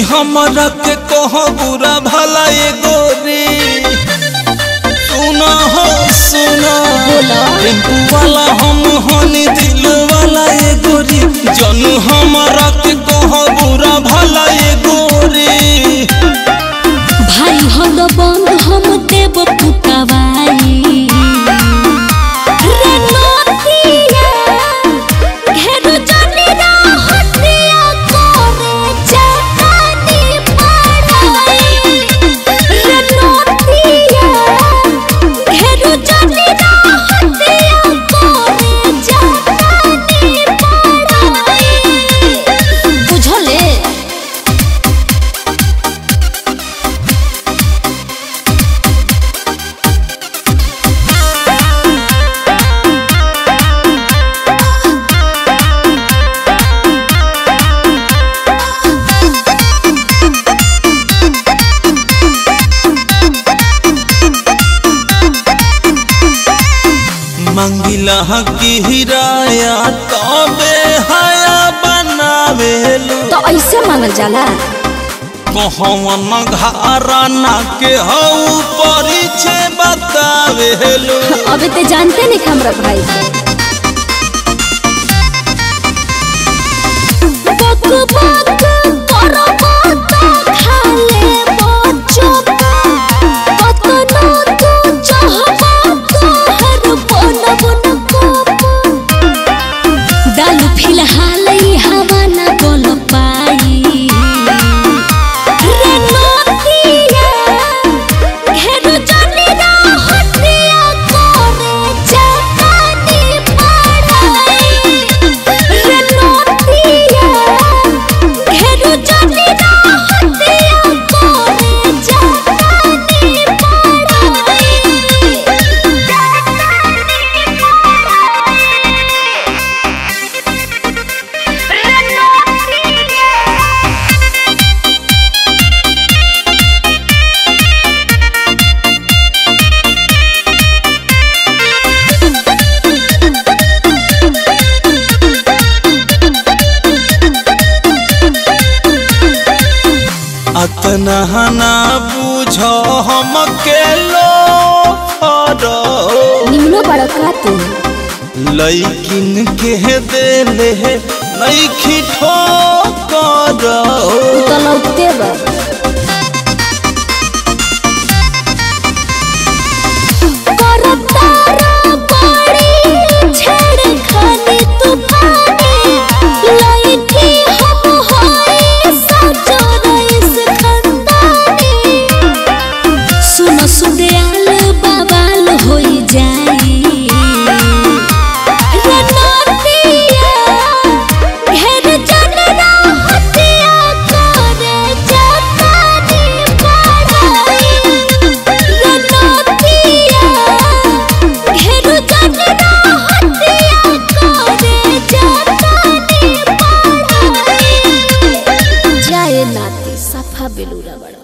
हमरा के कह बुरा भला एगो रे सुना हो सुना बोला। टेम्पू वाला हम हनी दिल वाला एगो रे जनू हमरा के कह बुरा भला एगो रे भाई हद बंद हम देव पुतवाई रे नथिया घेरु जनी हटिया करे जानी पड़ाई रे नथिया घेरु जनी हटिया करे जानी पड़ाई बुझले मंगिला की हिराया तबे हया बनावेलू तो ऐसे मांगल जाला कहवन घराना के हऊ परिचय बतावेलू अबे ते जानते नहीं हमरा भाई बक बक करो मत खाले बच्चो कतनो तू चाहबा तोहर बन बन कोप दालू फिलहाल ई हवा ना बोल पाई रे नथिया घेरु जनी हटिया करे जानी पड़ाई रे नथिया घेरु जनी हटिया करे जानी पड़ाई अतना ना बुझ हम के लो निम्नो बड़ा का तू लैकिन के देले नैखी ठोकर तो लौटते बा करतारा बड़ी छेड़खानी तूफानी लइठी हम होई सजो रईस खंदानी सुनो सुदयाल बाबाल होई जाई रे नटिया घेर जनरा हटिया करे जातानी पड़ाई रे नटिया घेर जनरा हटिया करे जातानी पड़ाई जाए नाती सफा बेलूरा बड़ा